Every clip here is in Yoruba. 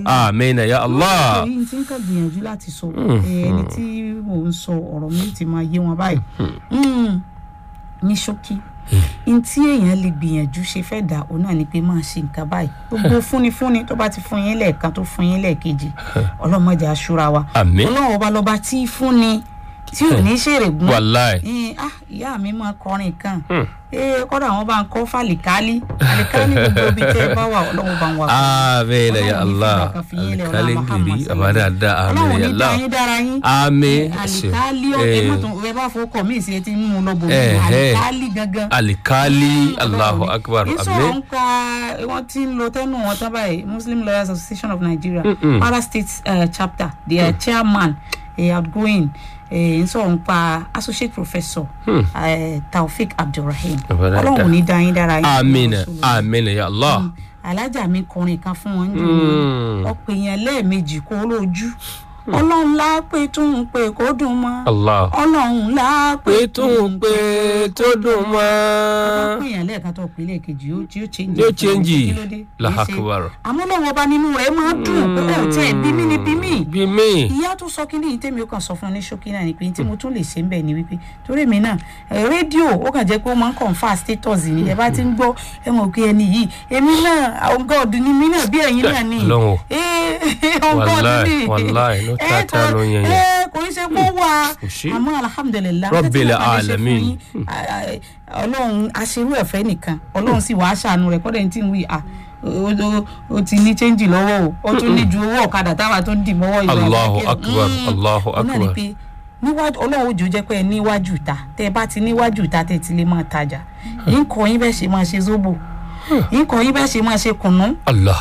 amina ya allah èyí tí ń kàn gbìyànjú láti sọ ẹni tí mò ń sọ ọ̀rọ̀ mi ti máa yé wọn báyìí Mm. ní ṣókí n tí èèyàn lè gbìyànjú ṣe fẹ́ dà ó náà ni pé máa ṣe nǹkan báyìí gbogbo fúnifúni tó bá ti fún yín lẹ́ẹ̀kan tó fún yín lẹ́ẹ̀kejì ọlọ́mọdé aṣúra wa Àmín. ọlọ́run ọba lọ́ba tí í fúnni tí ò ní ṣèrègùn wàláì Eh, ah ìyá mi máa kọrin kan ee kọ́dà wọn bá ń kọ́ fàlìkálí fàlìkálí gbogbo ibi tẹ́ ẹ bá wà ọlọ́run bá ń wà. amina ya allah alikali ngiri abadada amina ya allah Àmín. alikali Eh. ọkẹ mọtò ẹ bá fọkọ mí sí etí mímú lọ bò mí Eh, eh. alikali gangan. alikali allahu akbar ìsọ̀rọ̀ amin ń pa wọ́n ti ń lo tẹ́nu wọn tán báyìí muslim lawyers association of nigeria kwara state uh, chapter their chairman uh, outgoing uh, ń sọ̀rọ̀ ń pa associate professor uh, taofik abdulrahim Abẹ́rẹ́ ọlọ́run ò ní dá yín dára yín. amina amina ya allah alájà mi kọrin kan fún wọn jù ọ̀pọ̀ èèyàn lẹ́ẹ̀mejì kó lójú ọlọ́run lápè tún ń pè kó dùn mọ́ allah ọlọ́run lápè pé tún pé tó dùn mọ́ ọ̀pọ̀ èèyàn lẹ́ẹ̀kan tó pè lẹ́ẹ̀kejì yóò yóò change yóò change Kí ló dé? Kì í ṣe- lahakubar àmọ́ lọ́wọ́ ọba nínú rẹ̀ máa dùn pé ẹ̀ tí ẹ̀ bí mí ni bí mí bí mi ìyá tó sọ kí ni tèmi ó kàn sọ fún un ní ṣókí náà ni pé tí mo tún lè ṣe ń bẹ̀ ni wípé torí mi náà ẹ̀, rédíò ó kàn jẹ́ pé ó máa ń confirm status ni ẹ bá ti ń gbọ́ ẹ mọ̀ pé ẹni yìí èmi náà on God ni mí náà bí ẹ̀yin náà ni Ọlọ́run o. ee on God Wàláì, ni wàláì, ló Ẹ, tàtà kò- ló yẹn yẹn. ẹ, kò ń ṣe kó wà Kò sí. àmọ́ alhamdulilah Rabbil tẹ́tí mo kàn lè ṣe fún alamin. yín, a- a- ọlọ́run aṣerú ẹ̀fẹ́ nìkan ọlọ́run sì wàá ṣàánú rẹ̀ kọ́dẹ̀ tí ń wí à ó- ó- ó ti ní chẹ́ńjì lọ́wọ́ o ó tún ní ju owó ọ̀kadà táwa tó ń dì mọ́wọ́ ìlú Allahu àgbẹ̀kẹ́. akbar, Mm. Allahu Òun náà ni akbar. pé níwájú ọlọ́run ojú jẹ́ pé ẹ níwájú ìta tẹ́ ẹ bá ti níwájú ìta tẹ́ ẹ ti lè máa tajà yín kọ́ yín bẹ́ẹ̀ ṣe máa ṣe zobo yín kọ́ yín bẹ́ẹ̀ ṣe máa ṣe kùnú allah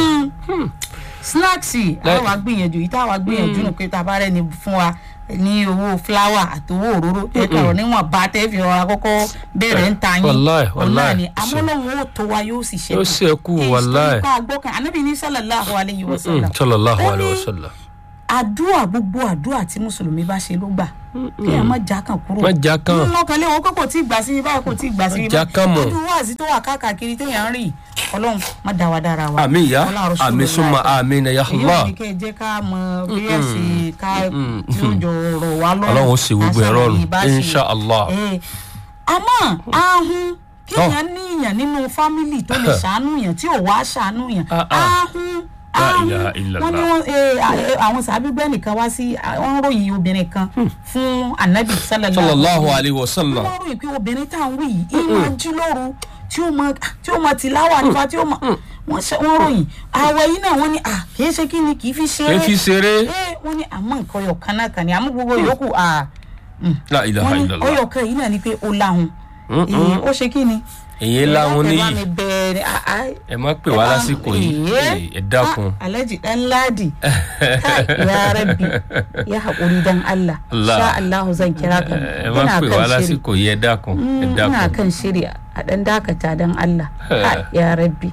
snacks àwa gbìyànjú yìí táwa gbìyànjú nù pé tá a bá rẹni fún wa ní owó fúláwà àtowó òróró ẹ kàrọ níwọ̀n bá tẹ́ fi ọ̀rọ̀ àkọ́kọ́ bẹ̀rẹ̀ ń ta yín Wàláì, Òun náà wàláì. ni amúlọ́hún ó tó wa yóò sì ṣẹ́kù Yóò ṣẹ́kù, Kí n wàláì. sọ nípa àgbọ̀kàn anábì ní sallallahu alayhi wa sallam sallallahu Ó alayhi wa ní sallam àdúrà gbogbo àdúrà tí mùsùlùmí bá ṣe ló gbà kí ẹ má já kan kúrò Má já kàn. lọ́kàn lé wọn pé kò tí ì gbà sí báyìí kò tí ì gbà sí Má já kàn mọ́. ọdún wáàzí tó wà káàkiri téèyàn ń rìn ọlọ́run má dá wa dára wa àmín ya Ọlá Rasulullah. àmín summa àmín ya èyí ò allah ní kẹ́ ẹ jẹ́ ká mọ bí ẹ ṣe ká tí ó jọ rọ̀ wá lọ́rùn ọlọ́run ó ṣe gbogbo ká ẹ̀ rọrùn ṣàlàyé bá ṣe. insha allah Eh, àmọ́ ahun kéèyàn níyàn nínú fámìlì tó lè ṣàánú yàn tí ò wá ṣàánú yàn Ah, ah. ahun La ahun ilaha illallah. wọ́n ní wọ́n eh, eh, àwọn sàbígbẹ́ nìkan wá sí wọ́n ròyìn obìnrin kan fún anabi sallallahu sallallahu alayhi wa sallam wọ́n ròyìn pé obìnrin tá à ń wí yìí ìmọ̀ jí lóru tí ó mọ tí ó mọ tìláwà nípa tí ó mọ wọ́n ṣe wọ́n ròyìn àwẹ̀ yìí náà wọ́n ní à kì í ṣe kí ni kì í fi ṣe kì í fi ṣeré é wọ́n ní àmọ́ nǹkan ọyọ̀ kan náà kàn ní àmọ́ gbogbo yòókù à la ilaha wọ́n ní illallah ọyọ̀ kan yìí náà ni pé ó láhùn Mm-mm. ó ṣe kí ni. èyí láwọn ẹ bá níyì mi bẹ̀rẹ̀ àá ẹ má pè wá lásìkò yìí ẹ dákun alhaji dan ladi Kai, ya rabbi ya haƙuri dan Allah Allah. sha Allah zan kira ka ẹ má pè wá lásìkò yìí ẹ dákun ẹ ina dákun kan shiri a dan dakata dan Allah Kai, ya rabbi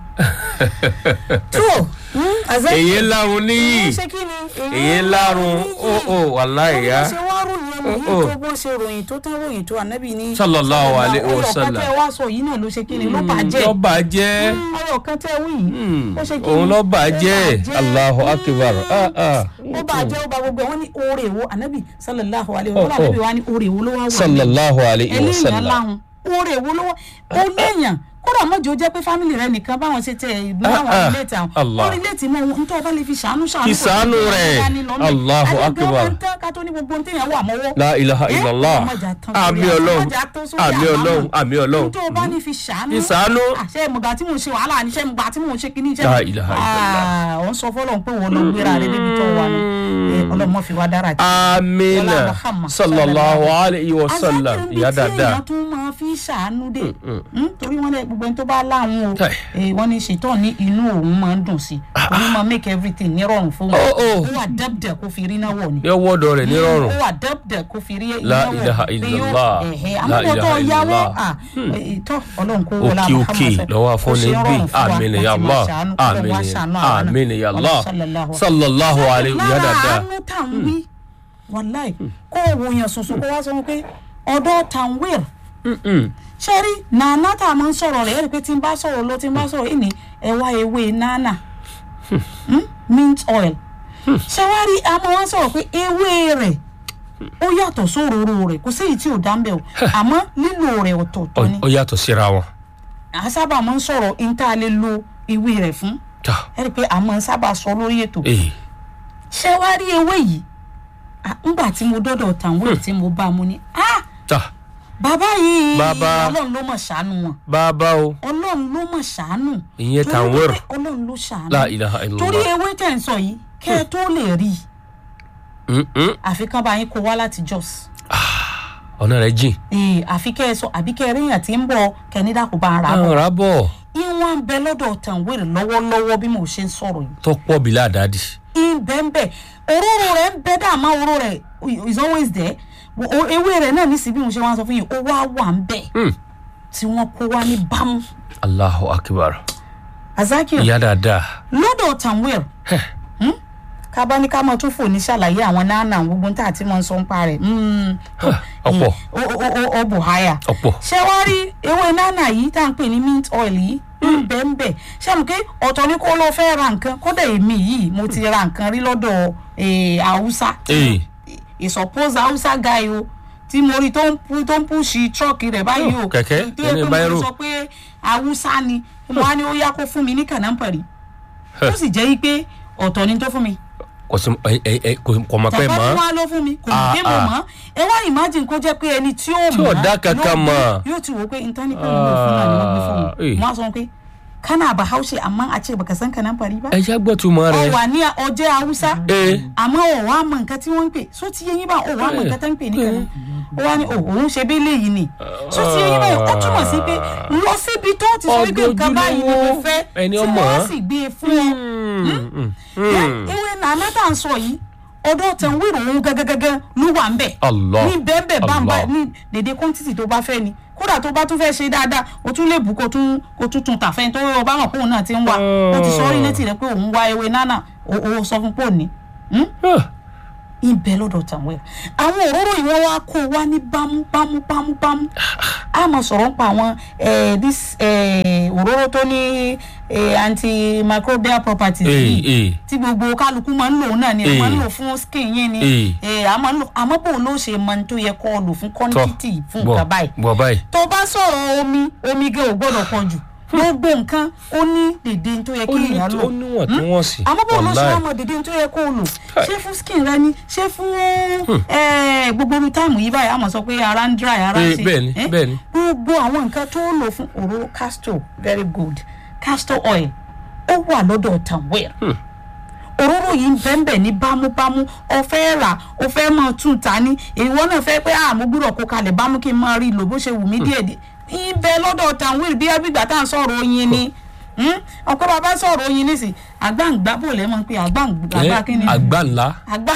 to mm, a zan èyí láwọn níyì ṣe kí ni èyí lárun ó ó wàláhì ya ṣe wá ròyìn ẹnu Oh, oh. yìí tó bó ṣe ròyìn tó tán ròyìn tó ànábì ní Sallallahu alaihi wasallam. ọyọ kan tẹ wá sọ yìí náà ló ṣe kí ni ló bàjẹ́ ló bàjẹ́ ọyọ kan tẹ wí yìí ó ṣe kí ni òun ló ó bàjẹ́ allahu akbar ah ah ó bàjẹ́ ó ba gbogbo ẹ̀ wọ́n ní oore wo ànábì sallallahu alaihi wa Oh, sallam ànábì oh. wa ní oore wo ló wá wà sallallahu alayhi wa eléyàn sallam láhùn oore wo ló wá ó léèyàn kódà mọ́jọ́ jẹ́ pé fámìlì rẹ nìkan báwọn ṣe tẹ ìgbín Ah, àwọn ah, ilé àwọn Allah. ó rí létí mọ́ ohun tó bá lè fi ṣàánú ṣàánú Fi kò sí ṣàánú pé rẹ̀. wọ́n dání lọ́mọ. Allahu Àti gan akbar. máa ń tán ká tó ní gbogbo ohun téèyàn wà mọ́wọ́ la ilaha Eh, illallah ọmọjà tán sórí àmì àmọ́, ọlọ́run ọmọjà tán sórí àmì àmọ́. ọlọ́run àmì ọlọ́run ohun tó o bá ní fi ṣàánú Fi ṣàánú. àṣẹ ìmọ̀gà tí mò ń ṣe wàhálà ní ṣẹ́ ìmọ̀gà tí mò ń ṣe kíní iṣẹ́ La ilaha illallah. ọ̀ ń sọ fọlọ́n pé wọ́n lọ gbéra rẹ débi tó wà nù ọlọ́mọ fi wá dára jù. amina Ọlá Muhammad sallallahu alayhi wa sallam azákìrì ìyá tí dáadáa èèyàn tún máa fi ṣàánú dé Mm, torí wọn lẹ gbogbo ẹni tó bá láwọn o Kai. eh, wọn ní ṣètò ní inú òun máa ń dùn sí i òun máa make everything nírọ̀rùn fún wọn Oh, oh. ó wà dẹ́bdẹ̀ kó fi rí náà wọ̀ ni yóò wọ́dọ̀ rẹ̀ nírọ̀rùn ó wà dẹ́bdẹ̀ kó fi rí iná La wọ̀ ilaha pé yóò- illallah. ẹ̀hẹ́, La àmọ́ kó tó ilaha yáwọ́ illallah. ìtọ́ ọlọ́run kó wọlé òkè òkè lọ́wọ́ afọ́ni gbé àmín ya Allah àmín àmín ya Allah sallallahu alayhi wa lára dáadáa àánú tá à ń wí wàláì kó o wo yàn sùnsùn kó wá sọ wọn pé ọ̀dọ̀ tanwir ṣe rí nàánà tá a máa ń sọ̀rọ̀ rẹ̀ ẹ̀rí pé tí n bá sọ̀rọ̀ lọ tí n bá sọ̀rọ̀ ìní ẹ̀wá ewé nánà Hmm? mint oil ṣé wàá rí àmọ́ wọn sọ̀rọ̀ pé ewé rẹ̀ ó yàtọ̀ sóróró rẹ̀ kò sí èyí tí ò dá ń bẹ̀ o àmọ́ lílo rẹ̀ ọ̀tọ̀ọ̀tọ̀ ni ó yàtọ̀ síra wọn. à ń sábà máa ń sọ̀rọ̀ níta lè lo ewé rẹ̀ fún tà ẹ rí i pé a máa ń sábà sọ lórí ètò ee ṣé wàá rí ewé yìí à, ńgbà tí mo dọ́dọ̀ tàwọn tí mo bá mu ni ah tà bàbá yìí Bàbá. ọlọ́run ló mọ̀ ṣàánú wọn bàbá o ọlọ́run ló mọ̀ ṣàánú ìyẹn torí tàwọ̀rọ̀ wípé ọlọ́run ló ṣàánú la ilaha torí illallah. ewé tẹ̀ ń sọ yìí kẹ́ ẹ tó lè rí i Mm-mm. àfi kán bá yín kó wá láti Jos ọ̀nà rẹ̀ jìn. ee àfi kẹ́ ẹ sọ àbí kẹ́ ẹ ríyàn tí ń bọ̀ kẹ́nídà kó bá ń ra bọ̀ àwọn ará bọ̀ ìwọ̀n ń bẹ lọ́dọ̀ tàǹwèrè lọ́wọ́lọ́wọ́ bí mo ṣe ń sọ̀rọ̀ yìí tó pọ̀ bí ládàádì. ìbẹ́ńbẹ́ òróró rẹ̀ ń bẹ dàmá òróró rẹ̀ is always there Wo- o- ewé rẹ̀ náà nísìsiyìí bí mo ṣe wá sọ fún yín ó wá wà ń bẹ̀ Hmm. tí wọ́n kó wá ní bámú Allahu akbar. Azakir ìyá dáadáa. lọ́dọ̀ tàǹwèrè kábá ní ká mọ tún fò ní ṣàlàyé àwọn náà gbogbo tá àti mọ ń sọ ń pa rẹ̀ Mm. ọ̀pọ̀. ó ó- ó- ó bù háyà ọ̀pọ̀. ṣé wàá rí ewé nánà yìí tá à ń pè ní mint oil yìí ń bẹ ń bẹ ṣé mo pé ọ̀tọ̀ ni kó ló fẹ́ ra nǹkan kódà èmi yìí mo ti ra nǹkan rí lọ́dọ̀ eh, haúsá ee ìsọpọ́sì haúsá guy o tí mo rí tó ń pu tó ń pùṣì trọ́ọ̀kì rẹ̀ báyìí o Oh, kẹ̀kẹ́, tó yẹ ẹni pé báírò. mo sọ pé haúsá ni mo wá ní ó yá kó fún mi ní kànáńpẹ̀rì ó sì jẹ́ pé ọ̀tọ̀ ni tó fún mi kò sí ẹ ẹ ẹ kò kò mọ̀ pé tàbá mọ́. tí wọ́n á lọ fún mi kò Ah, ní pé mo ah. mọ̀ ẹ wá imagine kó jẹ́ pé ẹni tí ó Tí mọ̀ ò dá kankan ló- mọ̀. yóò ti wò pé intanet pẹ̀lú ìlú fún náà ni wọ́n gbé fún Ah, mi eh. wọ́n á sọ pé kana bahaushe amma a ce baka san kanáńpẹ̀rì bá ẹ já gbọ́ túmọ̀ ọ rẹ̀. wà ní ọjẹ́ haúsá ee àmọ́ ò wá mọ nǹkan tí wọ́n ń pè só ti yé yín bá ò wá mọ nǹkan tó ń pè ní kanáà ó wá ní ò òun ṣe bí léyìí ni só ti yé yín báyìí ó túmọ̀ sí pé lọ síbi tó ti sọ wípé nǹkan báyìí ni mo fẹ́ Ẹni tí ọmọ. wọ́n sì gbé e fún ọ Mm, mm. ewé nàánà tá à ń sọ yìí ọdọ tẹ ń wíìrì òun gẹgẹgẹgẹ ló wà ń bẹ Allah. ní bẹ́ẹ̀bẹ́ bámbá Allah. ní dédé kọ́ńtìtì tó bá fẹ́ ni kódà tó bá tún fẹ́ ṣe dáadáa o tún lè bù kó tún kó tún tún tàfẹ́ tó o bá mọ̀ pé òun náà ti ń wá o ti sọ orí létí rẹ pé òun wá ewé nánà o o sọ fún pé òní Ah, ibẹ̀ lọ́dọ̀ tàwọn ẹ̀ àwọn òróró yìí wọ́n wá kó wá ní bámú bámú bámú bámú a máa sọ̀rọ̀ ń pa àwọn eh, this eh, òróró tó ní eh, antimicrobial properties ee yìí ee tí gbogbo kálukú máa ń lò náà ni ẹ Eh. máa ń lò fún skin yín ni Eh. ẹ a máa ń lò àmọ́ bò ló ṣe mọ ní tó yẹ kó o lò fún quantity fún gbọ́ nǹkan báyìí gbọ́ báyìí. tó bá sọ̀rọ̀ omi omi gan ò gbọ́dọ̀ pọ̀ jù gbogbo nǹkan ó ní dèdè tó yẹ kí ó ní èèyàn lò ó níwọ̀n tí wọ́n sì. àmọ́ bò ló ṣe Wallahi. wá mọ dèdè tó yẹ kó o lò ṣé fún skin rẹ ni ṣé fún eh, gbogbo irú táìmù yìí báyìí a máa sọ pé ara ń dry ara ń Eh, ṣe bẹ́ẹ̀ni, eh? bẹ́ẹ̀ni. gbogbo àwọn nǹkan tó lò fún òróró castor very good castor oil ó wà lọ́dọ̀ tanwell òróró yìí ń bẹ́ẹ̀nbẹ́ ní bámúbámú ọ̀fẹ́ rà ọ̀fẹ́ mọ̀ tún ta ní ìwọ náà fẹ́ pé àmú gbúdọ̀ kó kalẹ̀ bámú kí n máa rí i lò bó ṣe wù mí díẹ̀ díẹ̀ ibẹ̀ lọ́dọ̀ tanwell bí abígbà tá à ń sọ̀rọ̀ oyin ni ọ̀pọ̀ bàbá sọ̀rọ̀ oyin nísì àgbàǹgbà bò lẹ́ mọ̀ pé àgbàǹgbà Eh, kí ni àgbà ńlá. àgbà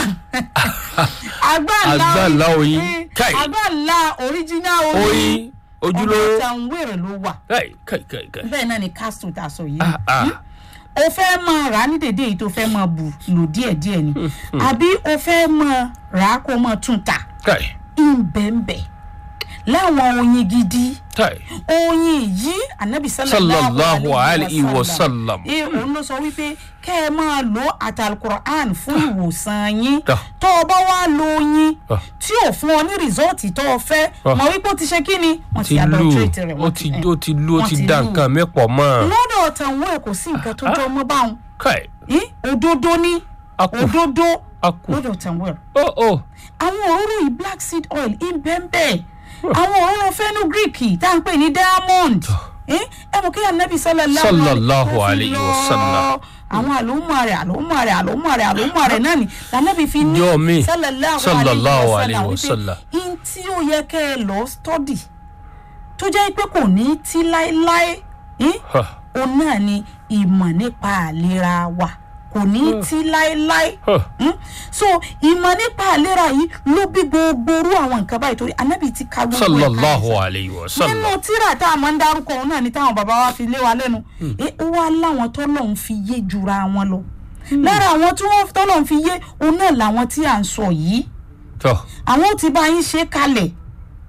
àgbàǹlà Àgbàǹlà oyin. eh, Kai. àgbàǹlà original oyin oyin ọ̀dọ̀ ojúlówó. tanwell ló wà kai kai kai kai. bẹ́ẹ̀ náà ni castle tá a sọ yìí ah ah o fẹ́ máa rà á ní dédé yìí tó fẹ́ máa bù lò díẹ̀díẹ̀ ni àbí o fẹ́ máa rà á kó máa tún ta kai ìbẹ̀ǹbẹ̀ láwọn oyin gidi kai. oyin yìí anabi sallallahu alayhi wa sallam. ẹ òun ló sọ wípé kẹ́ ẹ máa lo àtàlùkùrán fún ìwòsàn yín Ah. tó o bá wá lo oyin Ah. tí ò fún ọ ní rìsọ́ọ̀tì tó o fẹ́ Ah. mọ̀ wípé ó ti ṣe kí ni wọ́n ti ti lu adulterate rẹ̀ ó wọ́n ti eh, ó ti lu ó wọ́n ti ti da lù. nǹkan mẹ́pọ̀ mọ́. lọ́dọ̀ tàwọn ẹ̀ kò sí nǹkan tó jọ mọ́ báwọn kai Eh, òdodo ní a kù òdodo a kù. lọ́dọ̀ tàwọn ó ó àwọn òróró yìí black seed oil ìbẹ́ńbẹ́ àwọn òróró fenugreek tá à ń pè ní diamond Eh, ẹ mọ̀ kí anabi sallallahu Sallallahu ó fi alayhi wa lọ sallam. àwọn àlòmọ́ rẹ̀ àlòmọ́ rẹ̀ àlòmọ́ rẹ̀ àlòmọ́ rẹ̀ náà ni lànàbí fi ní Jọ mi. sallallahu Sallallahu alayhi alayhi wa wa sallam sallam. wípé in tí ó yẹ kẹ́ ẹ lọ study tó jẹ́ pé kò ní tí láéláé eh, ha òun náà ni ìmọ̀ nípa àlera wa kò ní tí láéláé ha Mm? so ìmọ̀ nípa àlera yìí ló bí gbogbo orú àwọn nǹkan báyìí torí anábì ti ka gbogbo ẹ̀ kalẹ̀ sallallahu sá. alayhi wa nínú sallam. tíra tá a máa ń dárúkọ òun náà ni táwọn bàbá wa fi lé wa lẹ́nu ẹ ó wá láwọn tọ́lọ́hún fi yé jura wọn lọ lára àwọn tí wọ́n tọ́lọ́hún fi yé òun náà làwọn tí à ń sọ yìí tọ́ àwọn ò ti bá yín ṣe kalẹ̀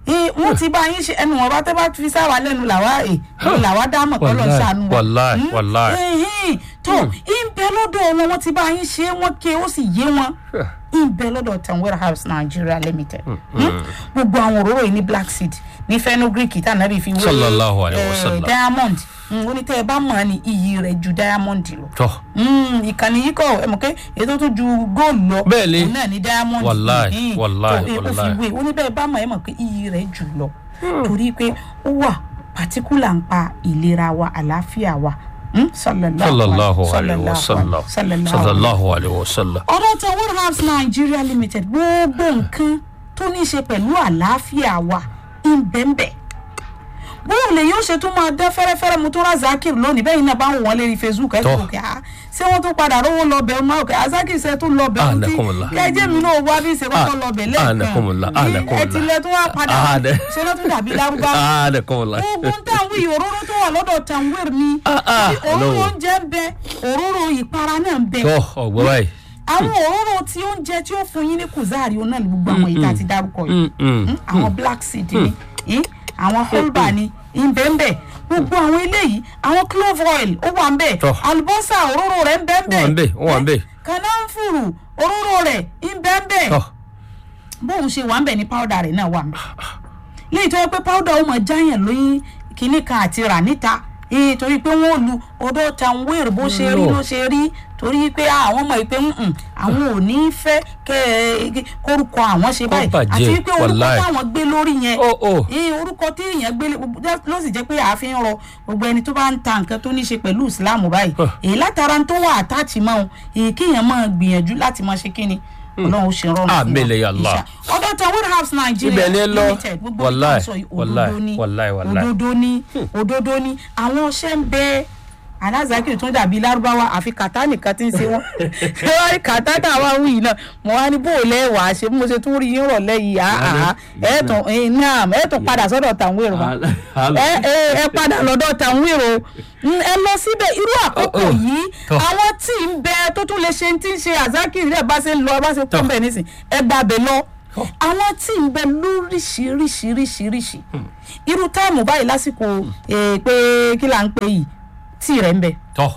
Eh, wọ́n ti bá yín ṣe ẹnu wọn bá tẹ́ bá fi sáwà lẹ́nu làwa ẹ̀ làwa dámọ̀ kọ́ lọ́ọ́ Wàláì, ṣàánú wa. wàláì, Mm, wàláì. ẹ̀hìn, tó ìbẹ̀ lọ́dọ̀ wọn wọ́n ti bá yín ṣe wọ́n ké ó sì yé wọn ìbẹ̀ lọ́dọ̀ tanwera house nigeria limited Mm, gbogbo àwọn òróró yìí ní black seed ní fenugreek tànàbí fi wé Sallallahu alaihi eh, wasallam. diamond Mm, ó ní tẹ́ ẹ bá mọ̀ ní iyì rẹ̀ ju diamond lọ tọ́ Mm, ìkànnì yìí kọ ẹ mọ̀ pé ètò tó ju góòlù lọ Bẹ́ẹ̀ ni. òun náà ní diamond Wàláì, Mm, wàláì, tó, eh, ó fi wàláì. wé ó ní bẹ́ẹ̀ bá mọ̀ ẹ mọ̀ pé iyì rẹ̀ jù lọ torí pé ó wà pàtíkùlà ń pa ìlera wa àlàáfíà wa Mm, sallallahu alayhi wa sallam sallallahu sallallahu alayhi wa sallam. ọ̀dọ̀ tó warehouse nigeria limited gbogbo nǹkan tó ní í ṣe pẹ̀lú àlàáfíà wa ń bẹ́ńbẹ́ bóun lè yóò ṣe tún máa dán fẹ́rẹ́fẹ́rẹ́ mo tún ra zakir lónìí bẹ́ẹ̀ yìí náà bá ń wọ́n lérí facebook ẹ̀ Tọ́. tó kẹ́ á ṣé wọ́n tún padà rówó lọ bẹ̀ ọ́n máa kẹ́ azakir ṣe tún lọ bẹ̀ ọ́n tí Anakumullah. kẹ́jẹ́ mi náà wá bí ṣe kọ́kọ́ lọ bẹ̀ Anakumullah, lẹ́ẹ̀kan anakumullah. ẹ ti lẹ tún wá padà Ah, de- ṣe lọ́ tún dàbí lárúbá aa de kọ́ la. oògùn táwọn ìhòòrò tó wà lọ́dọ̀ tanwir ni Ah, ah, òróró hello. oúnjẹ ń bẹ òróró ìpara náà ń bẹ tọ́ ọ̀gbọ́n báyìí. àwọn òróró tí oúnjẹ tí ó fún yín ní kùzáàrí òun náà ní gbogbo àwọn ìta ti dárúkọ yìí Mm, mm. Mm, àwọn black seed ni eh, àwọn holba ni ìbẹ́ńbẹ́ gbogbo àwọn eléyìí àwọn clove oil ó wà ń bẹ̀ Tọ́. àlùbọ́sà òróró rẹ̀ ń bẹ́ńbẹ́ Ó wà ń bẹ̀, ó wà ń bẹ̀. kànáfùrù òróró rẹ̀ ń bẹ́ńbẹ́ tọ́ bóun ṣe wà ń bẹ̀ ní powder rẹ̀ náà wà ń bẹ̀ léyìí tó yẹ pé powder ó mọ̀ jáyàn lóyún kínní kan àti rà níta ee torí pé wọn ò lu odò tanwéèrè bó ṣe rí No. ló ṣe rí torí pé àwọn mọ̀ pé mm, àwọn ò ní fẹ́ kẹ́ ẹ kórúkọ àwọn ṣe báyìí bàjẹ́, àti wípé orúkọ wàláì. táwọn gbé lórí yẹn Ó, ó. ee orúkọ tí èèyàn gbé lé- ló sì jẹ́ pé àáfin rọ gbogbo ẹni tó bá ń ta nǹkan tó ní ṣe pẹ̀lú ìsìláàmù báyìí Huh. èyí látara tó wà àtàtì mọ́ ọ́n èyí kéèyàn máa gbìyànjú láti máa ṣe kíni ọlọ́run ó ṣe rọrùn Àmín ya Allah. ọ̀dọ̀ tán warehouse nigeria Ibẹ̀ ni ẹ lọ. limited gbogbo Wàláì, ìtàn sọ yìí wàláì, òdodo ni wàláì, wàláì. òdodo ni òdodo ni àwọn ọṣẹ ń bẹ alazakiri tún dàbí lárúbáwá àfi kàtá nìkan tí ń ṣe wọn ṣé wọn rí kàtá táwa wù yìí náà mo wá ní bó o lẹ́wà á ṣe bí mo ṣe tún rí yín rọ̀lẹ́ yìí àá ẹ̀ẹ́tàn náà ẹ̀ẹ́tàn padà sọ́dọ̀ tàwọn èrò wa ẹ ẹ ẹ padà lọ́dọ̀ tàwọn èrò ẹ lọ síbẹ̀ irú àkókò Oh, oh. yìí Tọ́. àwọn tí ń bẹ tó tún lè ṣe tí ń ṣe azakiri rẹ̀ bá ṣe ń lọ bá ṣe kọ́ Tọ́. bẹ̀ nísìn ẹ gbàbẹ̀ lọ Tọ́. àwọn tí ń bẹ lóríṣiríṣiríṣiríṣi irú táìmù báyìí lásìkò eh, pé kí là ń pè yìí tí rẹ̀ ń bẹ tọ́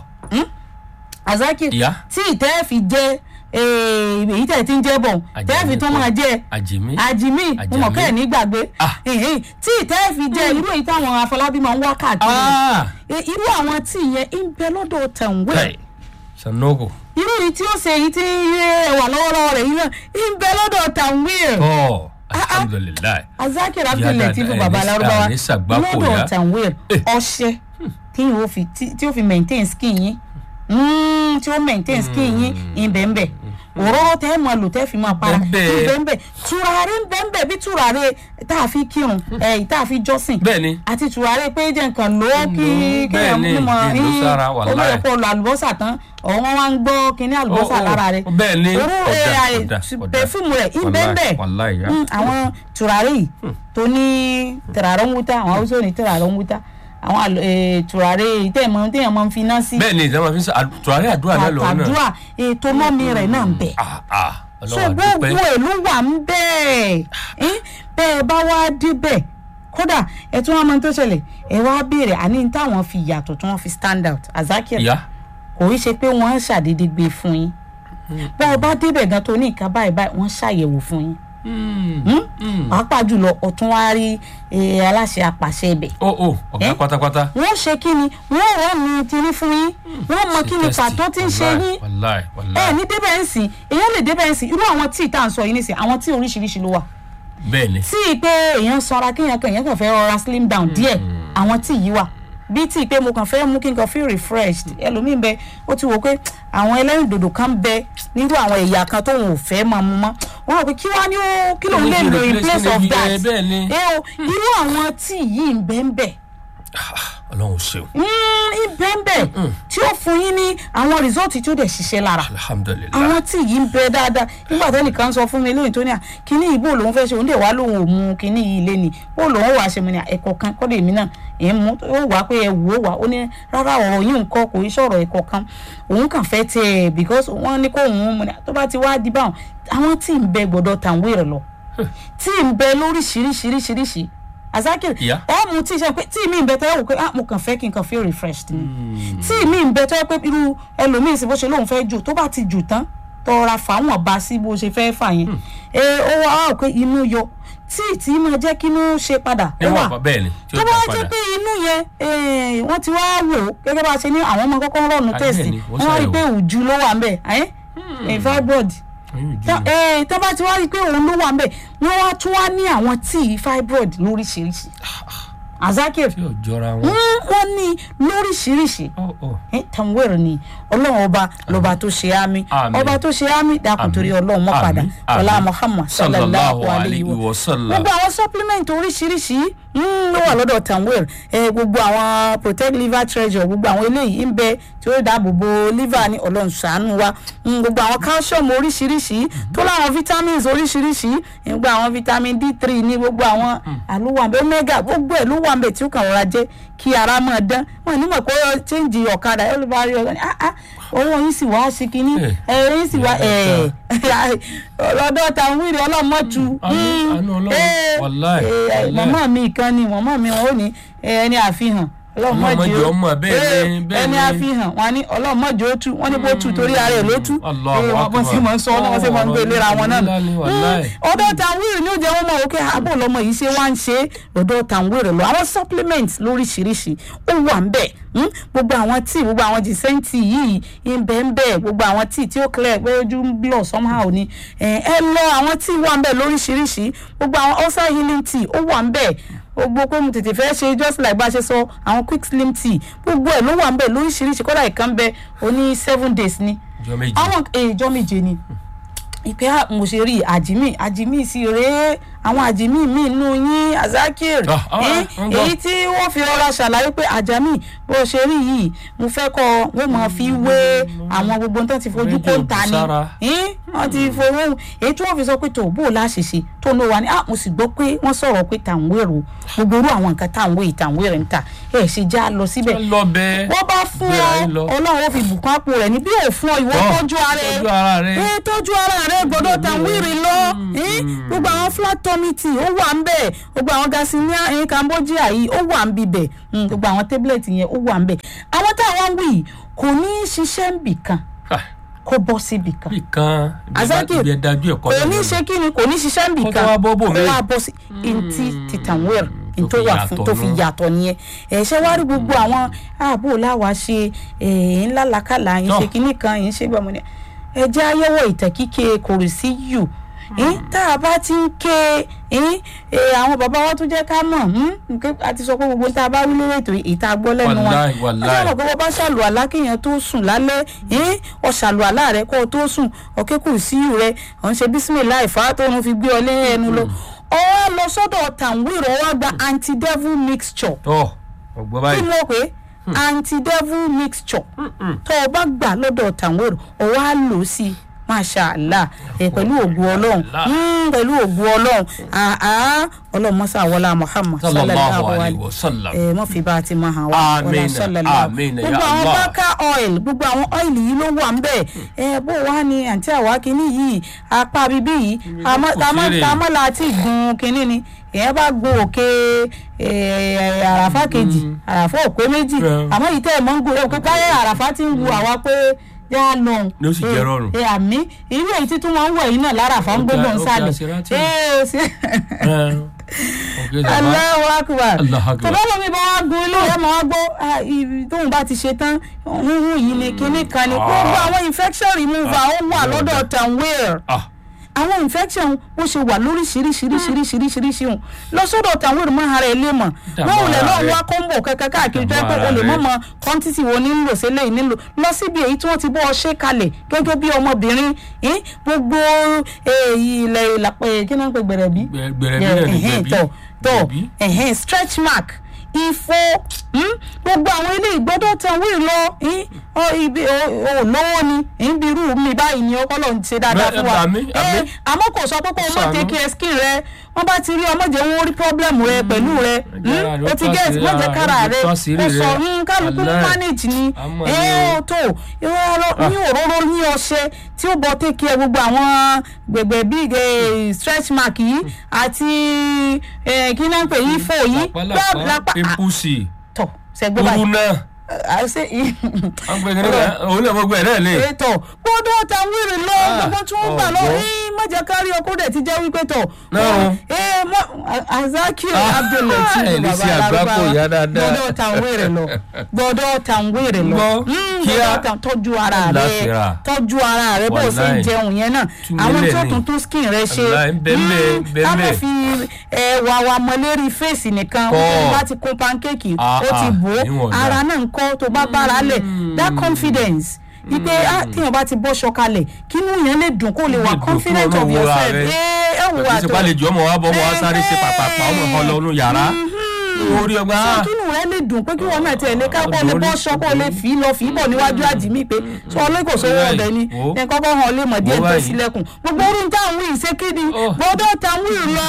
azakiri Ìyá. tí ìtẹ́ fi jẹ́ eh, èyí tẹ̀ tí ń jẹ́ bọ̀ tẹ́ fi tún máa jẹ́ àjèmí àjìmí mo mọ̀ kẹ́ ẹ̀ ní gbàgbé Ah. Ẹ̀hẹ́n, tí ìtẹ́ fi jẹ́ irú èyí táwọn afọlábí máa ń wá káàkiri aa Eh, irú àwọn tí yẹn ń bẹ lọ́dọ̀ tẹ̀wé kai sanogo irú yìí tí ó ṣe èyí tí ẹ wà lọ́wọ́lọ́wọ́ rẹ̀ yìí náà ń bẹ lọ́dọ̀ tẹ̀wé tọ́ alhamdulilayi azakir Ìyá abdulateef dáadáa, baba ẹ̀ ní- larubawa ẹ̀ ní ṣàgbákò lọ́dọ̀ yá. tẹ̀wé Eh. ọṣẹ tí yóò fi tí tí yóò fi maintain skin yín Mm, tí ó maintain skin yín ìbẹ̀ǹbẹ̀ òróró tẹ́ ẹ máa lò tẹ́ fi máa para Bẹ́ẹ̀. ìbẹ̀ǹbẹ̀ tùràrí ìbẹ̀ǹbẹ̀ bí tùràrí tá a fi kírun ẹ̀ tá a fi jọ́sìn bẹ́ẹ̀ni àti tùràrí pé jẹ́ nǹkan lò ó kí Lò ó, kéèyàn bẹ́ẹ̀ ni, mú mọ́ kí ló sára, wàláì. ọmọ ẹ̀kọ́ lọ àlùbọ́sà tán ọ̀wọ́n wá ń gbọ́ kínní àlùbọ́sà Ó, ó, lára rẹ̀ bẹ́ẹ̀ ni, òró ọ̀dà, ẹ̀ ọ̀dà, ọ̀dà. pẹ̀fúmù rẹ̀ Wàláì, ìbẹ̀ǹbẹ̀ wàláì, ya. Mm, àwọn tùràrí yìí tó ní tìràrọ̀ ń wúta àwọn haúsá ò ní tìràrọ̀ ń wúta àwọn àlọ́- eh, tùràrí téèyàn téèyàn máa ń fi iná sí bẹ́ẹ̀ni ìjọba fi ń sọ tùràrí àdúrà náà lọ́wọ́ náà àdúrà ètò mọ́mi rẹ̀ náà ń bẹ̀ ah ah so ọlọ́wà gbogbo dúpẹ́ èlú wà ń bẹ́ẹ̀ ẹ́ bẹ́ẹ̀ bá wá débẹ̀ kódà ẹ tún wá mọ tó ṣẹlẹ̀ ẹ wá béèrè àní táwọn fi yàtọ̀ tí wọ́n fi stand out azakir ìyá kò í ṣe pé wọ́n ṣàdédé gbé fún yín bẹ́ẹ̀ bá débẹ̀ gan tó ní nǹkan báyìí báyìí wọ́n ṣàyẹ̀wò fún yín pàápàá jùlọ ọ̀tún wá rí eh, aláṣẹ apàṣẹ ibẹ̀ ó ó ọ̀gá Eh? pátápátá wọ́n ṣe kí ni wọ́n rọ̀ mí tiri fún yín wọ́n mọ kí ni pàtó tí ń ṣe yín wàláì ẹ wàláì ní débẹ̀ ń sìn èèyàn lè débẹ̀ ń sìn irú àwọn tíì tá à ń sọ yìí nísìn àwọn tíì oríṣiríṣi ló wà bẹ́ẹ̀ni tíì pé èèyàn sanra kéèyàn kan èèyàn kàn fẹ́ rọra slim down díẹ̀ àwọn tíì yìí wà bí tíì pé mo kàn fẹ́ mú kí n kàn feel refreshed ẹlòmíín bẹ ó ti wò pé àwọn ẹlẹ́rìndòdò kan bẹ nírú àwọn ẹ̀yà kan tóun ò fẹ́ máa mu mọ́ wọ́n rò pé kí wá ní ó kí lòun lè lò in place of that bẹ́ẹ̀ ni ẹ o irú àwọn tíì yìí ń bẹ́ẹ̀ bẹ́ẹ̀ ọlọ́run ṣeun ìbẹ́ẹ̀bẹ́ tí ó fún yín ní àwọn rìsọ́ọ̀tì tí ó dẹ̀ ṣiṣẹ́ lára alhamdulilayi àwọn tí yìí ń bẹ dáadáa nígbà tó nìkan sọ fún mi lóyún tó ní à kíní ìbò lòun fẹ́ ṣe òun dẹ̀ wá lòun ò mu kíní yìí lé ni ó lòun wàá ṣe mu ní ẹ̀kọ́ kan kọ́dọ̀ èmi náà ẹ̀ ń mú ó wàá pé ẹ wò ó wà ó ní rárá ọ̀rọ̀ yìí nǹkan kò í sọ̀rọ̀ ẹ̀kọ́ kan òun kàn fẹ́ tẹ ẹ̀ because wọ́n ní kó òun mu ní tó bá ti wá di báwọn àwọn tí ń bẹ gbọ́dọ̀ tàwọn èrè lọ tí ń bẹ lóríṣiríṣiríṣiríṣi azakir Yeah. ẹ mú tí ṣe pé tí mi ń bẹ tẹ́ wò pé ah mo kàn fẹ́ kí n kàn feel refreshed ni tí mi ń bẹ tẹ́ pé irú ẹlòmíì sí bó ṣe lóun fẹ́ jù tó bá ti jù tán tọra fàwọn bá sí bó ṣe fẹ́ fà yẹn ẹ ó wá wá pé inú yọ tí tí máa jẹ́ kí inú ṣe padà ó wà níwọ̀n bá bẹ́ẹ̀ ni tí ó tó dá bá padà jẹ́ pé inú yẹn eh, wọ́n ti wá wò ó gẹ́gẹ́ bá a ṣe ní àwọn ọmọ kọ́kọ́ rọ̀nù Ah, tẹ̀sí bẹ́ẹ̀ ni, wọ́n wọ́n wá rí i ṣàyẹ̀wò. pé òjú ló wà ń bẹ̀ ẹ́ fibroid Oyún ìjú tá- ni. eh, tó bá ti wá rí i pé òun ló wà ń bẹ̀ wọ́n wá tún wá ní àwọn tíì fibroid lóríṣiríṣi azakir tí ò jọra wọn. mm, wọ́n ní lóríṣiríṣi Ó, ó. eh, tanwere ni ọlọ́run ọba lọ́ba tó ṣe àmì Àmín. ọba tó ṣe àmì dákun Àmín. torí ọlọ́run mọ́ padà Àmín. ọlá Àmín. muhammad sallallahu sallallahu alayhi alayhi wa wa sallam. gbogbo àwọn supplement oríṣiríṣi mm, ló wà lọ́dọ̀ tanwere eh, gbogbo àwọn protect liver treasure gbogbo àwọn eléyìí ń bẹ tí ó dáàbò bo liver ní ọlọ́run ṣàánú wa Mm, gbogbo àwọn calcium oríṣiríṣi tó láwọn vitamins oríṣiríṣi eh, gbogbo àwọn vitamin d three ní gbogbo àwọn àlùwàǹbẹ omega gbogbo ẹ̀ ló wà ń bẹ tí ó kàn rọra jẹ́ kí ara máa dán wọn ní mọ̀ pé ó change ọ̀kadà ẹ̀ ló bá rí ọ̀gá ni ah ah owó yín sì wá sí kínní Eh. ẹ̀ yín sì wá ẹ̀ lọ́dọ̀ táwọn wíìrì ọlọ́mọ́tu Àánú- àánú Ọlọ́run, wàláì, wàláì. màmá mi kan ni màmá mi wọn ò ní eh, ẹni àfihàn ọlọ́mọdé Ọlọ́mọdé ọmọ bẹ́ẹ̀ ni, bẹ́ẹ̀ ẹni ni. àfihàn wọn ní ọlọ́mọdé ó tú wọn ní bó tú torí ara ẹ̀ ló tú Allahu Eh, wọn bọ́ sí Akbar. mọ̀ ń sọ wọn sì mọ̀ ń gbé ìlera wọn náà Ọ̀rọ̀ ńlá ni, wàláì. ọ̀dọ̀ tàwíìrì ní ó jẹ́ wọ́n mọ̀ òkè àbò lọ́mọ yìí ṣe wá ń ṣe ọ̀dọ̀ tàwíìrì lọ àwọn supplements lóríṣiríṣi ó wà ń bẹ̀ mm? gbogbo àwọn tíì gbogbo àwọn jìsẹ́ǹtì yìí ń bẹ̀ ń bẹ̀ gbogbo àwọn tíì tí ó clear pé ojú ń blọ̀ somehow ni ẹ ẹ lọ àwọn tíì wà ń bẹ̀ lóríṣiríṣi gbogbo àwọn ulcer healing tea ó wà ń bẹ̀ gbogbo pé mo tètè fẹ́ ṣe just like bá a ṣe sọ àwọn quick slim tea gbogbo ẹ̀ ló wà ń bẹ̀ lóríṣiríṣi kódà ìkan bẹ oní seven days ni Ọjọ́ méjì. àwọn ìjọ méje ni ìpè à mo ṣe rí àjìmí àjìmí sí rèé àwọn àjìmí mi nù yín azakir Ah, ah, eh, ń gbọ́. èyí tí wọ́n fi rọra ṣàlàyé pé àjàmí bó ṣe rí yìí mo fẹ́ kọ́ wọ́n máa fi wé àwọn gbogbo nǹkan tí fojú kó ń ta ni Sára. Eh, wọ́n ti fowó èyí tí wọ́n fi sọ pé tó bó o láṣìṣe tó ló wà ní ah mo sì gbọ́ pé wọ́n sọ̀rọ̀ pé tàǹwéèrò gbogbo irú àwọn nǹkan tàǹwé ìtàǹwéèrè ń tà ẹ̀ ṣe já lọ síbẹ̀ Ẹ lọ bẹ́ẹ̀. wọ́n bá fún Gbéra ọ yín lọ. ọlọ́run ó fi bùkún àpò rẹ̀ ní bí ò fún ọ ìwọ Tọ́, tọ́jú ara ẹ tọ́jú ara rẹ. ẹ tọ́jú ara rẹ gbọ́dọ̀ tàwírì lọ ẹ gbogbo àwọn flat tummy tea ó wà ń bẹ̀ gbogbo àwọn gasinia ẹ cambodia yìí ó wà ń bibẹ̀ Mm, gbogbo àwọn tablet yẹn ó wà ń bẹ̀ àwọn táwọn wí yìí kò ní í ṣiṣẹ́ ń bì kan Ah, kó bọ́ síbì kan bí kan Azakir, ibi ẹ dájú ẹ̀kọ́ kò ní í ṣe kí ni kò ní í ṣiṣẹ́ ń bì Kó tó kan wá bọ́ bò mí. kó wá bọ́ sí ntí tìtàwérì tó tó fi wà yàtọ̀ fún tó fi nù. yàtọ̀ nìyẹn ẹ ṣe wá rí gbogbo àwọn ààbò láwa ṣe ẹ ńlá làkàlà yín ṣe Tọ́. kinní kan yín ṣe gbọmọ ni ẹ jẹ́ ayẹwo ìtẹ̀ kíkẹ́ kòrò sí yù tá a bá ti ń ké ẹ, àwọn bàbá wa tún jẹ́ ká mọ̀ nǹkan àti sọ pé gbogbo tá a bá wí lórí ètò ìta gbọ́ lẹ́nu wọn Wàláì, wàláì. ọjọ́ ìgbà bá ṣàlù àlá kéèyàn tó sùn lálẹ́ ẹ, ọ ṣàlù àlá rẹ kó o tó sùn ọ̀kẹ́ kù sí rẹ ọ̀ ń ṣe bísímìlá ìfà tó ń fi gbé ọ lé ẹnu lọ ọ wá lọ sọ́dọ̀ tàwírọ̀ wá gba anti devil mixture tọ́ ọgbọ́n kí báyìí ló pé anti devil mixture tó o bá gbà lọ́dọ̀ tàwírọ̀ ọ wá lò ó sí i masha allah ẹ pẹ̀lú ògùn ọlọ́run Mm, pẹ̀lú ògùn ọlọ́run àá ọlọ́run mọ́sá wọlá muhammad sallallahu alayhi wa sallam ẹ mọ fi bá a ti máa hàn wá Àmín, wọlá sallallahu. àmín, ya gbogbo àwọn Allah. bákà oil gbogbo àwọn oil yìí ló wà ń bẹ ẹ bó wá ní àǹtí àwa kínní yìí apá bíbí yìí àmọ́ kò fèrè. àmọ́ láti gun kínní ni èèyàn bá gun òkè eh, àràfà kejì àràfà òpé méjì Yeah. àmọ́ yìí tẹ́ ẹ̀ mọ́ ń gun ẹ̀ pé káyọ̀ àràfà ti ń wu àwa pé yá a lọ Ni ó sì jẹ́ rọrùn. ẹ àmì irú èyí títún wọn ń wọ̀ yìí náà láràfà ń Ó gbódò ga- ń ó ga sálẹ̀ Sirati. ẹ ẹ sí. ọ̀gẹ́ dàbá Allahu akbar. Allahu akbar. tọ́lá lómi bá wá gun ilé ẹ̀ máa gbọ́ ah, ibi tóun bá ti ṣe tán húhú yìí ni kinní kan ni gbogbo àwọn infection remover ó wà lọ́dọ̀ tanweer ah àwọn infection bó ṣe wà lóríṣiríṣiríṣiríṣiríṣiríṣi hùn lọ sọ́dọ̀ tanweer máa ara ẹ lé mọ̀ Dààmú wọ́n ò lè ara lọ́ọ́ rẹ. wá kọ́ńbò kankan káàkiri tó yẹ pé Dààmú o lè ara mọ̀ rẹ. mọ quantity wo ní nílò sílẹ̀ yìí nílò lọ síbi èyí tí wọ́n ti bọ́ ọ ṣe kalẹ̀ gẹ́gẹ́ bí ọmọbìnrin eh, gbogbo eh, ilẹ̀ ìlàpẹ̀ kí náà ń pè gbẹ̀rẹ̀bí gbẹ̀rẹ̀ bí náà ní ẹ̀hẹ́n, gbẹ̀bí tọ̀ tọ̀ gbẹ̀bí. ẹ̀hẹ́n, stretch mark ifo hmm? gbogbo àwọn ilé ìgbọ́dọ̀ tán wí lọ eh, ọ, ibi ò ò lówó ni eh, bí irú mi báyìí ni ọkọ lòun ṣe dáadáa fún wa Bẹ́ẹ̀, àmín, Eh, àmín. àmọ́ kò sọ pé kó o mọ̀ Ṣàánú. take care skin rẹ wọ́n bá ti rí ọmọ jẹ́ wọ́n rí problem rẹ pẹ̀lú rẹ jẹ́ Hmm? àrò o ti tó get àṣírí wọ́n jẹ́ ara, kára àrò rẹ tó àṣírí kò sọ rẹ. hmm, kálukú Wàláì. manage ni Àmọ́ ẹ ni o. ó tó ìrọ̀rọ̀ ní òróró ní ọṣẹ tí ó bọ take care gbogbo àwọn gbègbè bíi eh, stretch mark yìí àti eh, kí náà ń pè yí fò yìí lápá lápá pimpusi tọ̀ ṣẹ́gbẹ́ báyìí kúrú náà àṣẹ yìí wọ́n gbé kí òun náà gbogbo ẹ̀ náà lè. ètò gbọ́dọ̀ ta wíìrì lọ Ah, gbogbo tí wọ́n gbà lọ ọ̀gbọ́n. ẹ má jẹ́ kárí ọkọ dẹ̀ ti jẹ́ wípé tọ̀ Náà. ẹ mọ Azakiu Ah, Abdulateef ẹ̀ lè bàbá ṣe àgbákò Lárúbáwá ìyá dáadáa. gbọ́dọ̀ ta wíìrì lọ gbọ́dọ̀ ta wíìrì lọ Gbọ́, Mm, kíá. gbọ́dọ̀ ta tọ́jú ara rẹ Láfíà. tọ́jú ara rẹ bó o ṣe ń Wàláì. jẹun yẹn náà Tú mi àwọn lẹ̀ tó ni. tún tún skin rẹ ṣe Wàláì, bẹ́ẹ̀ Mm, bẹ́ẹ̀, ká má bẹ́ẹ̀. fi ẹwà wa mọ lérí fèsì nìkan Kọ́. ó bá ti kún pancake Ah, ó ti ah, bò ó níwọ̀n dà. ara náà ń kọ́ tó bá bára lẹ̀ that confidence ipe ah tíyàn bá ti bọ́ṣọ kalẹ̀ kínú yẹn lè dùn kó lè wà Lè dùn confident kúrò of lọ́wọ́ yourself rẹ. ẹ ẹ wù wà pẹ̀lú tó sípà lè jọ ọmọ wa bọ́ ọmọ wa sáré ṣe pàpàpà ọmọ kan lọ nínú yàrá orí ọgbà so kínú rẹ lè dùn pé kí wọn náà tiẹ̀ lé ká kó lè Lórí- bọ́ṣọ kó lè fi lọ fi bọ̀ níwájú àjìmí pé sọ ọlọ́kọ̀ sówó Wò ọbẹ̀ ni wò. ẹ kọ́kọ́ hàn lè mọ̀ díẹ̀ Wò tó báyìí. sílẹ̀kùn gbogbo orun táwọn ìṣe kíni Oh. gbọ́dọ̀ táwọn ìlọ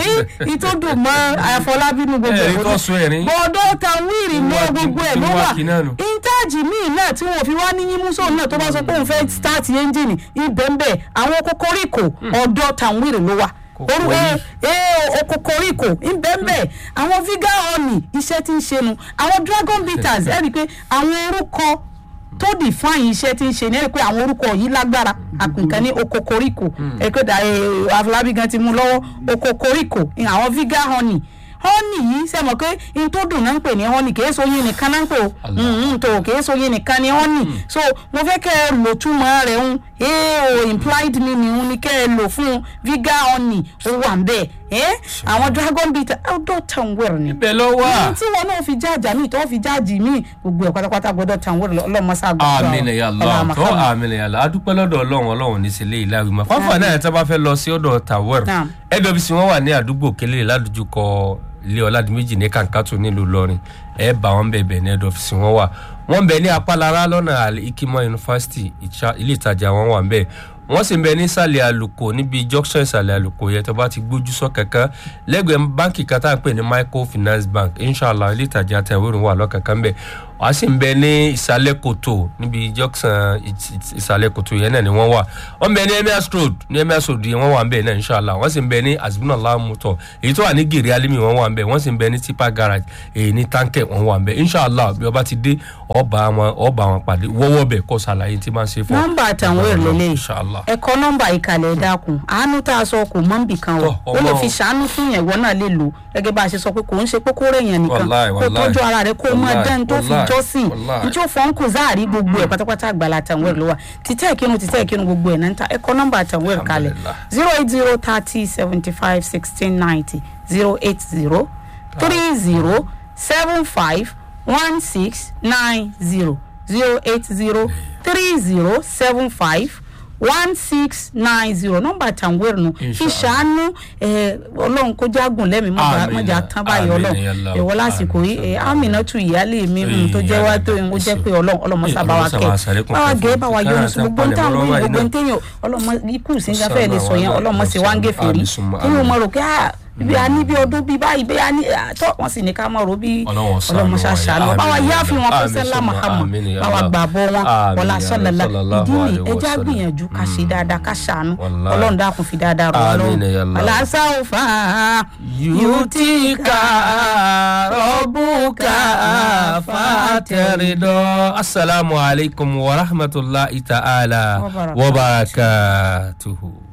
ìtòdùn mọ́ àfọlábínú gbogbo Ẹ̀rí ẹ̀ tó sún ẹ̀rín. gbọ́dọ̀ táwọn ìrìn mọ́ Wá kí- gbogbo ẹ̀ kí ló wá wà kí náà nù. intaji míì náà tí wọn fi wá ní yímúsọ náà tó bá sọ pé òun fẹ́ start ẹ́ńjìnì ibẹ̀ǹbẹ̀ àwọn kokoríko ọ̀dọ̀ tàwírì ló wà Kòkó orúkọ yìí. ee okokoríko ibẹ̀ǹbẹ̀ àwọn vegan honey iṣẹ́ tí ń ṣe nu àwọn dragon bitters ẹ̀ rí i pé àwọn orúkọ tó define iṣẹ́ tí ń ṣe ní ẹ̀ rí i pé àwọn orúkọ yìí lágbára àpìkan ní okokoríko ẹ̀ pé àfọlábí gan ti mú lọ́wọ́ okokoríko àwọn vegan honey honey yìí ṣe mọ̀ pé n tó dùn náà ń pè ní honey kìí so yín nìkan náà ń pè o Mm, tó kìí so yín nìkan ní honey so mo fẹ́ kẹ́ ẹ lò túmọ̀ rẹ̀ ń ee o implied meaning ń ní kẹ́ ẹ lò fún vegan honey ó wà ń bẹ̀ ẹ́ àwọn dragon bitter outdoor town wear ni ibẹ̀ lọ wà. ohun tí wọn náà fi jáàjà míì tó fi jáàjì míì gbogbo ẹ̀ pátápátá gbọ́dọ̀ town wear ọlọ́mọṣá gbọ́dọ̀ àmín ya Allah tó àmín ya Allah adúpẹ́ lọ́dọ̀ ọlọ́run ọlọ́run ní sílé ìlàwí ma fáfà náà ẹ̀ tí a bá fẹ́ lọ sí ọ̀dọ̀ tawẹ́r Naam. nwc wọn wà ní àdúgbò kélé ládùjúkọ ilé ọ̀làdìmẹ́jì ní kàǹkàtù nílùú Ìlọrin ẹ bá wọn bẹ̀bẹ̀ ní ẹ̀dọ̀fíìsì wọn wà wọn bẹ ní apálára lọ́nà Al Hikima University ìcha- ilé ìtajà wọn wà ń bẹ̀ wọ́n sì ń bẹ nísàlẹ̀ àlùkò níbi junction ìsàlẹ̀ àlùkò yẹn tó bá ti gbójú sọ kankan lẹ́gbẹ̀ẹ́ báǹkì kan tá à ń pè ní microfinance bank inshallah ilé ìtajà tẹ̀wéèrè wà lọ́kànkan bẹ̀ wàá sì ń bẹ ní ìsàlẹ̀ kòtò níbi junction ìs- ìs- ìsàlẹ̀ kòtò yẹn náà ni wọ́n wà wọ́n bẹ ní emirs road ní emirs road yẹn wọ́n wà ń bẹ̀ náà inshallah wọ́n sì ń bẹ ní azbunallah motor èyí tó wà ní gèrè alimi wọ́n wà ń bẹ̀ wọ́n sì ń bẹ ní tipa garage èyí ní tankẹ wọ́n wà ń bẹ̀ inshallah bí ọba ti dé ọba wọn ọba wọn pàdé wọ́wọ́ bẹ̀ kọ́ sàlàyé tí máa ń ṣe fún nọ́mbà àtàwọn èrò lélẹ̀ inshallah ẹ̀kọ́ nọ́mbà ìkàlẹ̀ dákun àánú tá a sọ kò mọ́ nbì kan o Tọ́, ó lè ọmọ fi o. ṣàánú fún yẹn ìwọ náà lè lò gẹ́gẹ́ bá a ṣe sọ pé kò ń ṣe pé kó rẹ̀ yẹn nìkan Wàláì, kó wàláì. tọ́jú ara rẹ̀ kó mọ Wàláì, dẹ́n tó fi wàláì, jọ́sìn wàláì. ní tí ó fọ́n kù záàrí gbogbo ẹ̀ pátápátá àgbàlá àtàwọn èrò ló wà títẹ́ ìkínu títẹ́ ìkínu gbogbo ẹ̀ náà ń ta ẹ̀kọ́ nọ́mbà àtàwọn èrò kalẹ̀ Alhamdulillah. zero eight zero thirty seventy five sixteen ninety zero eight zero three zero seven five one six nine zero zero eight zero three zero seven five one six nine zero nọ́mbà tàǹwẹ̀rù nù fi Inshallah. ṣàánú ẹ, ọlọ́run kó jágùn lẹ́mìí Àmín. mọ̀jà tán báyìí Àmín, ọlọ́run ya Allah. ẹ̀wọ́ lásìkò yìí ẹ, Aminatu ìyáálé mi mm, tó jẹ́ wá tó ń jẹ́ pé ọlọ́run ọlọ́mọ sábà wa kẹ́ báwa gẹ́ báwa yọnu sí gbogbo ń táwọn yìí gbogbo ń téèyàn ọlọ́mọ ikú ìsìnjáfẹ́ lè sọ yẹn ọlọ́mọ sì wá ń gé fèrè téèyàn mọ̀ rò pé ah bí a ní bí ọdún bí báyìí bí a ní àtọ́ wọn sì ní ká mọ̀ rò bí Ọlọ́run ṣàánú ọlọ́mọ wa, ṣàṣàánú àmín, báwa ya yá fi wọn Allah. kó sẹ́lá Àmín, Muhammad àmín, ya báwa Allah. gbàbọ̀ wọn Àmín, wọlá ya sọlọ́lá sallallahu ìdí ni alaihi ẹja wasallam. gbìyànjú ká ṣe dáadáa ká ṣàánú Wallahi. ọlọ́run dákun fi dáadáa rọ̀ Àmín, ya Allah. wọlá sáwùfà yutika rabbuka fatarida assalamu alaikum wa rahmatullahi ta'ala Wa barakatuh. wa barakatuhu